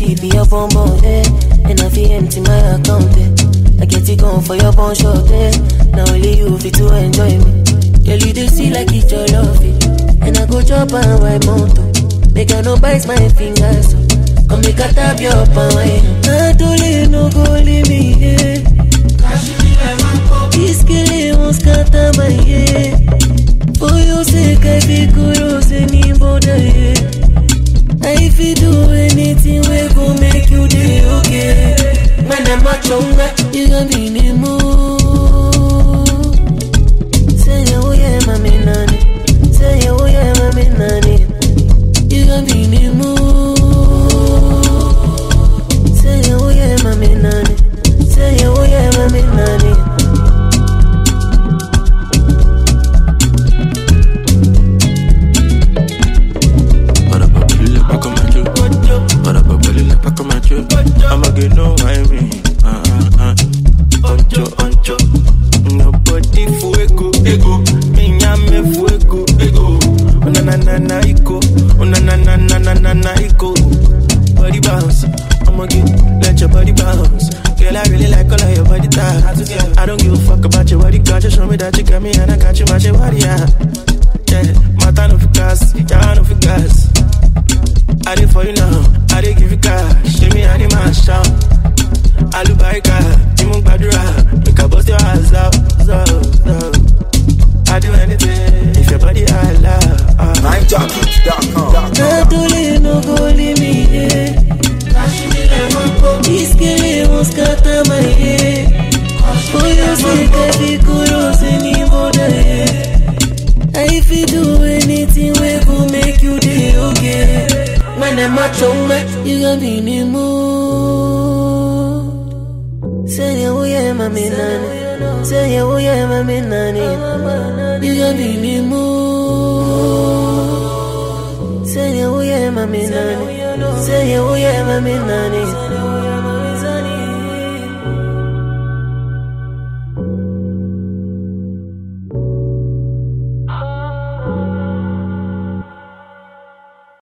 see be your bum bum, eh? And I feel empty my account, eh? I get it gone for your bun short, eh? Now only you fit to enjoy me. Girl, you do see like it's your love, eh? And I go chop and wipe mountain. Make I no bite my fingers, so come make I tap your palm, eh? I don't let no go leave me, eh? This girl won't scatter my head. For your sake, I be kudos any border, yeah. I fit do anything we go make you day okay. Man, I'm a chonga, you gon' be in the mood. Say oh yeah, mami nani. Say oh yeah, mami nani. You gon' be in the mood. Say oh yeah, mami nani. Say oh yeah, mami nani. Para pa' pelirle pa' comer yo. Para pa' pelirle pa' comer yo. I'ma get no I mean. Ah, ah, ah. Oncho, oncho. Nobody fuego, ego. Me llame fuego, ego. Una na na na iko. Una na na na na na na iko. Body bounce. I'ma get, let your body bounce. Girl, I really like all of your body types. I don't give a fuck about your body culture. Show me that you got me and I got you, my your body, yeah. Yeah, mata no fi gas, yeah, no fi gas. I did for you now, I did give you cash. Give me any man shout. Alubarika, Imu Badura, make a bust your ass out, so, so. I do anything if your body I love. Uh. NineJockey.com. Natole no go leave me here. This girl won't scatter my head. For your sake, I be kudos any border, yeah. I fit do anything we go make you day okay. Man, I'm a chonga, you gon' be in the mood. Say oh yeah, mami nani. Say oh yeah, mami nani. You gon' be in the mood. Say oh yeah, mami nani. Say oh yeah, mami nani.